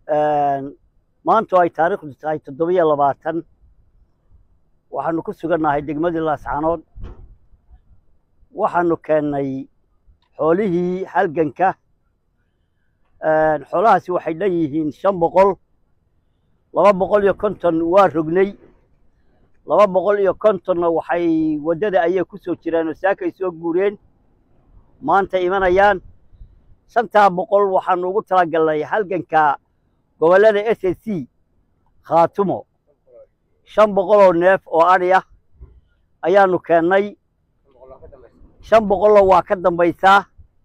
maantu ay taariikhdu tahay toddobiyo labaatan waxaanu ku sugannahay degmadii laascanood waxaanu keennay xoolihii halganka xoolahaasi waxay dhan yihiin shan boqol laba boqol iyo konton waa rognay laba boqol iyo kontonna waxay waddada ayay ku soo jireen oo saakay soo guureen maanta imanayaan shantaa boqol waxaanu ugu talagalnay halganka gobollada s a c khaatumo shan boqol oo neef oo adhi ah ayaanu keennay shan boqolna waa ka dambaysaa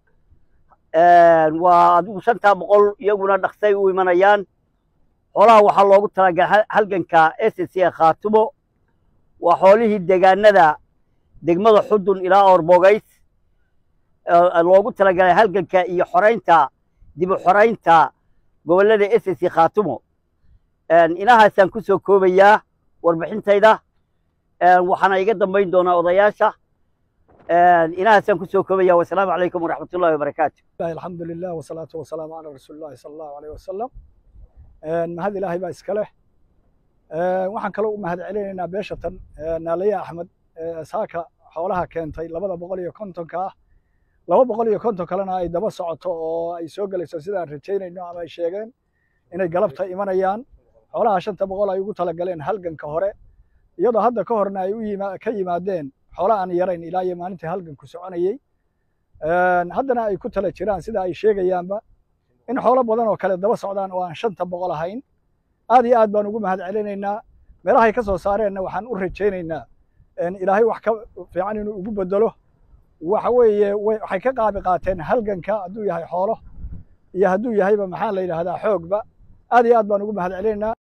waa adigu shantaa boqol iyaguna dhaqsay u imanayaan xoolaha waxaa loogu talagalay halganka s a c ee khaatumo waa xoolihii deegaanada degmada xudun ilaa orbogays loogu talagalay halganka iyo xoraynta dib u xoraynta gobollada s a c khaatumo inahaasaan ku soo koobayaa warbixintayda waxaana iga dambayn doonaa odayaasha inahaasaan ku soo koobaya wasalaamu calaykum waraxmat ullahi wabarakaatu alxamdu lilah wasalaatu wasalaamu calaa rasuuli llahi sala allahu aleyh wasalam mahad ilaahay baa iska leh waxaan kaloo u mahad celinaynaa beeshatan naalaye axmed saaka xoolaha keentay labada boqol iyo kontonka ah laba boqol iyo konton kalena ay daba socoto oo ay soo gelayso sidaan rajaynayno ama ay sheegeen inay galabta imanayaan xoolaha shanta boqol ay ugu talagaleen halganka hore iyadoo hadda ka horna ay ka yimaadeen xoola aan yarayn ilaa iyo maalintii halganku soconayey haddana ay ku tala jiraan sida ay sheegayaanba in xoolo badan oo kale daba socdaan oo aan shanta boqol ahayn aad iyo aad baan ugu mahad celinaynaa meelahay ka soo saareenna waxaan u rajaynaynaa ilaahay wax ka fiican inuu ugu bedelo waxa weeye waxay ka qaabi qaateen halganka hadduu yahay xoolo iyo hadduu yahayba maxaa la yidhahdaa xoogba aad iyo aad baan ugu mahad celinaynaa